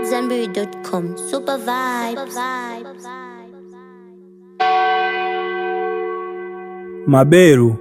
AmadZanbury.com. Super vibes. maberu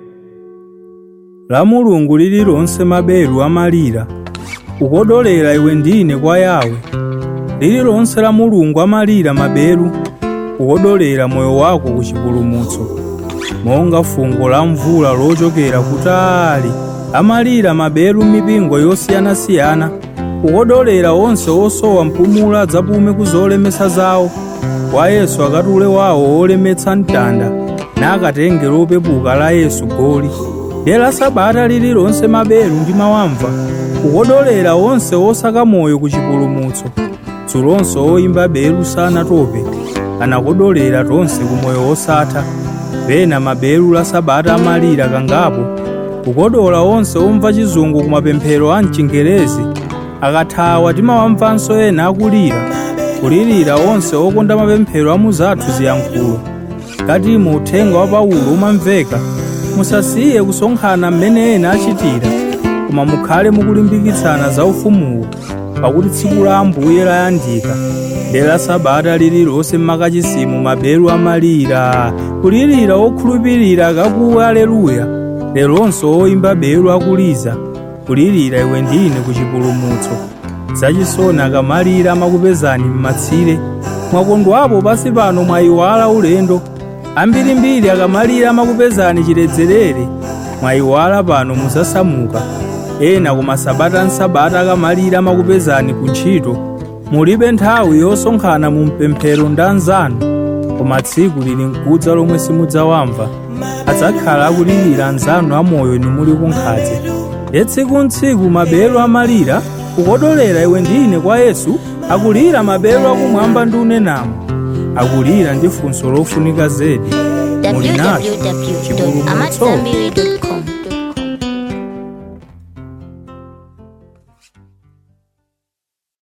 la mulungu lililonse maberu amalira kukodolera iwe ndine kwa yawe lililonse la mulungu amalira maberu kukodolera moyo wako ku chipulumutso monga fungo la mvula lochokera kutali amalira maberu mipingo yosiyanasiyana kukodolera onse osowa mpumulo adzapume ku zolemesa zawo kwa yesu akatule wawo olemetsa mtanda nakatenge lopepuka la yesu goli dera sabata lililonse maberu ndi mawamva kukodolera onse osaka moyo ku chipulumutso dzulonse oyimba beru sanatope anakodolera tonse ku moyo wosatha pena maberu la sabata amalira kangapo kukodola onse omva chizungu ku mapemphero a mchingerezi akathawa timawamvanso ena akulira kulirira onse okonda mapemphero a muzathu ziyankhulo ngati mu uthenga wa paulo umamveka musasiye kusonkhana mmene ena achitira koma mukhale mukulimbikitsana za ufumuwo pakuti tsiku la ambuye layandika dera sabata lililonse mmakachisimu maberu amalira kulirira okhulupirira akakuwe aleluya leronso oyimba beru akuliza kulirira iwe ndine ku chipulumutso zachisoni akamalira amakupezani m'matsire mwakondwapo pasi pano mwayiwala ulendo ambirimbiri akamalira amakupezani chiledzerere mwayiwala pano musasamuka ena koma sabata nsabata akamalira amakupezani ku ntchito mulibe nthawi yosonkhana mu mpemphero ndi anzanu koma tsiku lili mkudza lomwe simudzawamva adzakhala akulirira anzanu amoyo nimuli kunkhadze ye tsiku ntsiku maberu amalira kukodolera iwe ndine kwa yesu akulira maberu akumwamba ndi unenamo akulira ndi funso lofunika zedi muli nacho chipulumutso www.amadzanbury.com.